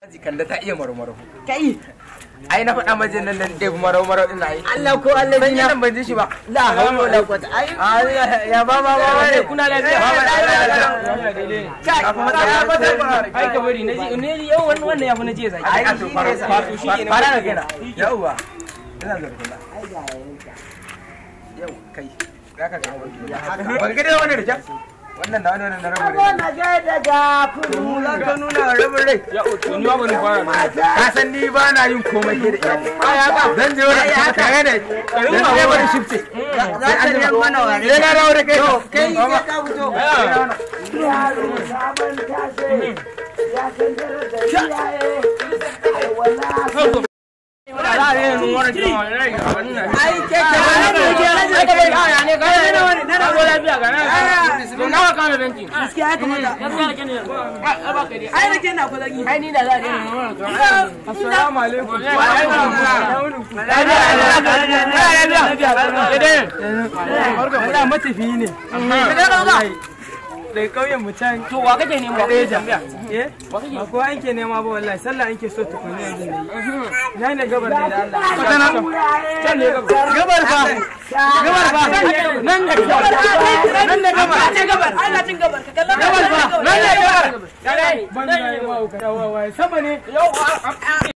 Jikan da ta iya marmaro. kai Ai na faɗa majin nan da ɗebi marmaro ɗin ai. Allah ko Allah Ban yi dina nan ban ji shi ba. la hawla wala quwwata ai Ah, ya ba ba ba ba ne. kuna lafiya Ba ba lafiya. kai Ka fa matsala ba ta ba. ai ka bari na ji ne yau wannan wannan ya fi na je zaki Ai to fara Wato shi kenan. fara da kaina. Yauwa. Ina da kula. Yau kai. Za ka ga wani. Ban ga dai wani da kyau. Wannan na wani na rabu Ko na ga daga kudu Za ka nuna rabin rai. ya to ni ba ban fara Ka san ni ba na yin komai ke da iyali. Ai haka. Zan je wani kuma tare da. Zan je wani shifte. za ka ne mana ware Sai na dawo da kai. kai ka ta fito yaro sabon tashe ya san darajar iyaye ai wala ai ke ka ai ka bari aya ne ga ne wani na rago lafiya ga na to nawa ka da danki gaskiya ya kamata gaskiya da kene ai ba ka dai ai nake na kula ai ni da za a daina assalamu alaikum Wala matafiyi ne. Daga ƙauyen mu can to wa kake nema wa kake tambaya eh ba kowa an ke nema ba wallahi sallah an ke so tukuni yanzu ne. Na ne gabar ne da Allah. can ne gaba Gabar fa. Gabar fa. Nan ne gabar. Nan ne gabar. gabar ana cin gabar ka kalla Gabar fa. Nan ne gabar. ya dai Ban da yawa ka yawa wai sama ne. yau